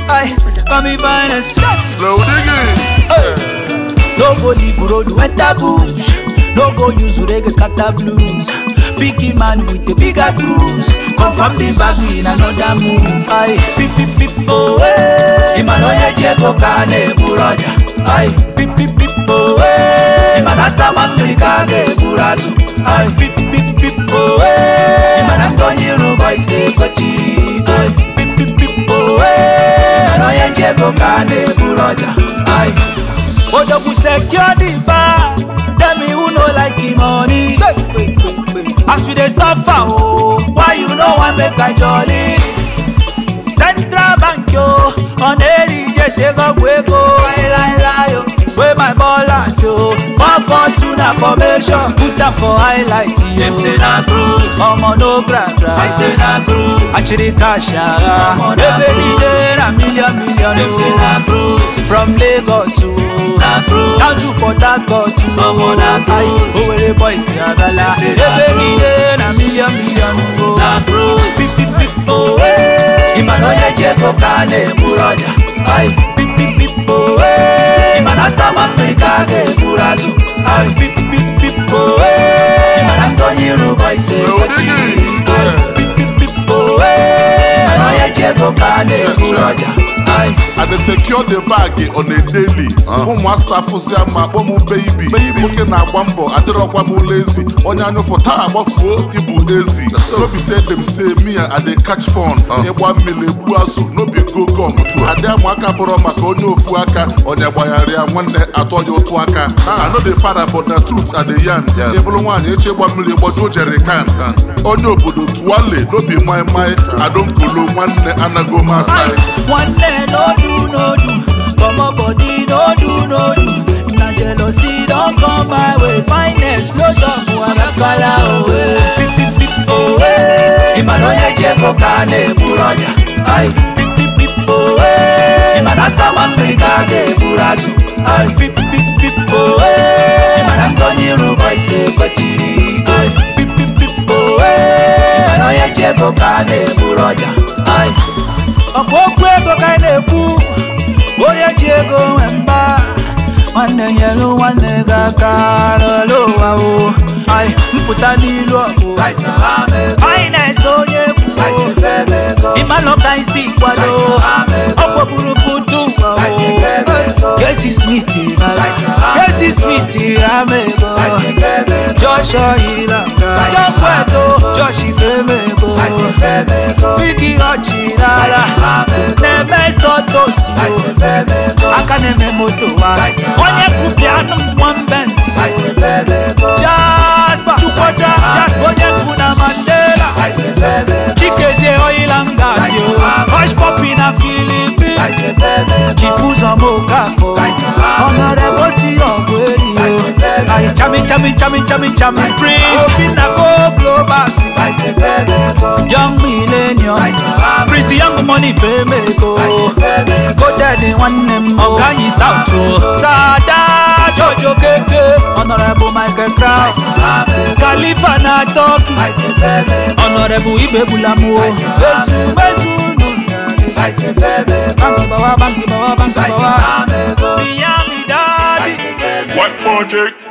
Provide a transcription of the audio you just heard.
Aye, call me finest. Slow digging. No go leave road, enter bush. No go use reggae scatter blues. Biggie man with a bigger cruise. Confirm the bag in another move. Aye, pip pip pip oh eh. Imanoye jego kane buraja. Aye, pip pip pip oh eh. Imanasa mamrika ge burazu. Aye, pip pip pip oh eh. Imanantonyi ruba ise kochiri. Aye, pip pip pip oh eh. Imanoye jego kane buraja. Aye. Odogu secure the bar. Tell me who no like the money. As we dey suffer, oh, why you no wan make I jolly? Central Bank yo, on eri je ṣe gbogbo ego. Láíláíláí yo, wey my ballers yo. Four four two na formation, put am for highlight yo. Dem say na cruise, ọmọ no gra gra. I say na cruise, àṣírí kàṣàrà. Ebe ni dey na million million o. Dem say na cruise, from Lagos o. Na cruise, down to Port Harcourt o. Ọmọ na cruise, Owerri boys Agala. Ebe ni dey na million million o. Na cruise, pip pip pip o. Imanoye jego kane buraja. Ay, pip pip pip o. Imanasa mamrika ge burazu. Ay, pip pip pip o. Imanantonyi ruba ise kochi. Ay, pip pip pip o. Imanoye jego kane buraja. Ay. I dey secure the bag on a daily. ụmụasa afụzia ma akpọ m baby nwoke na-agba mbọ adịrọkwa m lazy onye anyụfụ taa agbafuo ibu ezi nobi say dem say me I dey catch fun ịgba mmiri egbu azụ nobi go gum adị ama aka bụrụ maka onye ofu aka onye gbagharị ya nwanne atọ ya ụtụ aka I no dey para but na truth I dey yarn ịbụrụ nwaanyị echi ịgba mmiri gbajuo jerikan onye obodo tuwale nobi mai mai adonkolo nwanne anago masai Nwanne no do no do, comot body no do no do. If na jealousy don come my way, finest no talk warakala owe. Pip pip pip owe. Imanoye jego kane buraja. Ay, pip pip pip owe. Imanasa mamrika ge burazu. Ay, pip pip pip owe. Imanantonyi ruba ise kochiri. Ay, pip pip pip owe. Imanoye jego kane buraja. Ay. ọkwa okwu ego ka anyị na-ekwu onye ji ego nwe mba nwanne nyelu nwanne gị aka n'ala ụwa o anyị mpụta n'ilu ọgụ anyị na-ese onye egwu ịmalụ ka anyị si kwado ọ kpọburu putu ụwa o gesi smith gesi smith ama ego joshua ilaka josweto josh ifemego bigi ọchị n'ala na-eme sọtosi aka na-eme moto wa onye kwupịa anụ nwambenti jaspa chukwucha jaspa onye kwu na mandela chikezie oila ngasi o hush popi na filipin chifuzomokafo ọnọrebosi ọgụ eri o ayi chami chami chami chami chami prince obi na go global young millennium prince young money femeko coded nwanne m ọganyi south o sada jojo keke honorable michael crown khalifa na turkey honorable ibebulamu o bezu bezu banki bawa banki bawa banki bawa miami daddy. White magic.